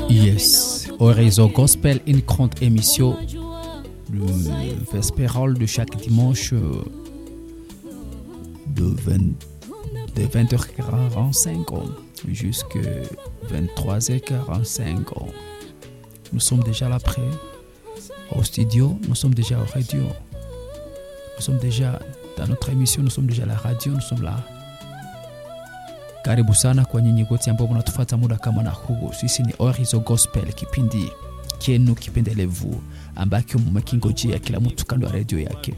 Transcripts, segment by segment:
Yes, Horizon Gospel, une grande émission, le vespéral de chaque dimanche de, 20, de 20h45 jusqu'à 23h45. Nous sommes déjà là près au studio, nous sommes déjà au radio, nous sommes déjà dans notre émission, nous sommes déjà à la radio, nous sommes là. Karibu sana kwa nyinyi wote ambao mnatufuata muda kama na huu. Sisi ni Orizo Gospel, kipindi kienu kipendelevu ambacho mmekingojea kila mtu kando ya redio yake.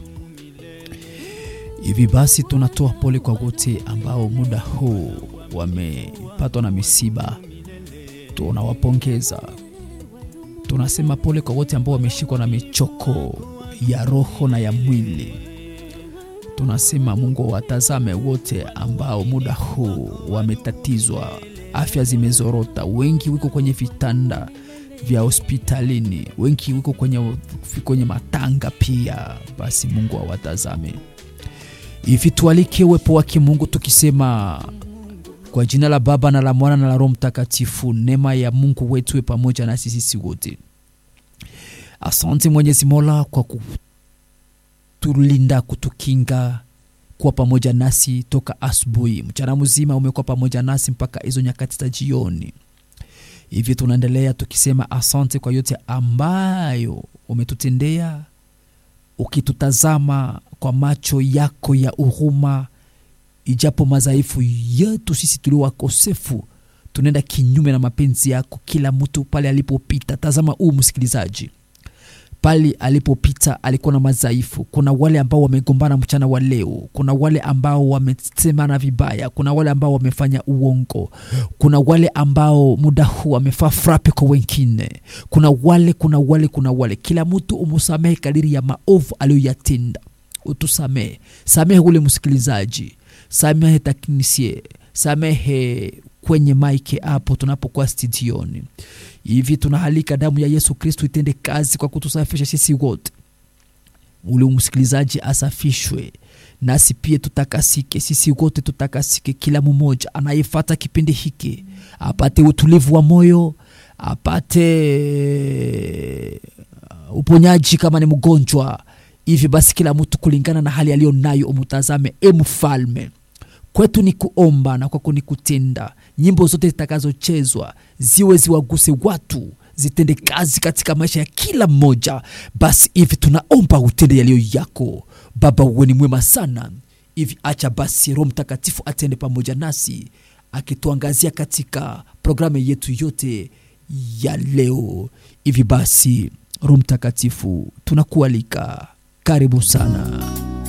Hivi basi, tunatoa pole kwa wote ambao muda huu wamepatwa na misiba, tunawapongeza. Tunasema pole kwa wote ambao wameshikwa na michoko ya roho na ya mwili tunasema Mungu watazame wote ambao muda huu wametatizwa, afya zimezorota, wengi wiko kwenye vitanda vya hospitalini, wengi wiko kwenye, kwenye matanga pia. Basi Mungu awatazame hivi, tualike uwepo wake Mungu tukisema kwa jina la Baba na la Mwana na la Roho Mtakatifu, neema ya Mungu wetu we pamoja nasi sisi wote. Asante Mwenyezi Mola kwa ku tulinda kutukinga kuwa pamoja nasi toka asubuhi, mchana mzima umekuwa pamoja nasi mpaka hizo nyakati za jioni. Hivi tunaendelea tukisema asante kwa yote ambayo umetutendea, ukitutazama kwa macho yako ya huruma, ijapo madhaifu yetu sisi tulio wakosefu, tunaenda kinyume na mapenzi yako. Kila mtu pale alipopita, tazama huu msikilizaji pale alipopita alikuwa na madhaifu. Kuna wale ambao wamegombana mchana wa leo, kuna wale ambao wamesemana vibaya, kuna wale ambao wamefanya uongo, kuna wale ambao muda huu wamefaa frape kwa wengine, kuna wale kuna wale kuna wale. Kila mtu umusamehe kadiri ya maovu aliyoyatenda. Utusamehe, samehe ule msikilizaji, samehe teknisie, samehe kwenye maike hapo tunapokuwa studioni hivi tunahalika damu ya Yesu Kristu itende kazi kwa kutusafisha sisi wote, ule msikilizaji asafishwe, nasi pia tutakasike, sisi wote tutakasike. Kila mmoja anayefata kipindi hiki apate utulivu wa moyo, apate uponyaji kama ni mgonjwa. Hivi basi, kila mtu kulingana na hali aliyo nayo umutazame, e mfalme kwetu ni kuomba na kwako ni kutenda. Nyimbo zote zitakazochezwa ziwe ziwaguse watu, zitende kazi katika maisha ya kila mmoja. Basi hivi tunaomba utende yaliyo yako Baba, uwe ni mwema sana. Hivi acha basi Roho Mtakatifu atende pamoja nasi akituangazia katika programu yetu yote ya leo. Hivi basi Roho Mtakatifu tunakualika, karibu sana.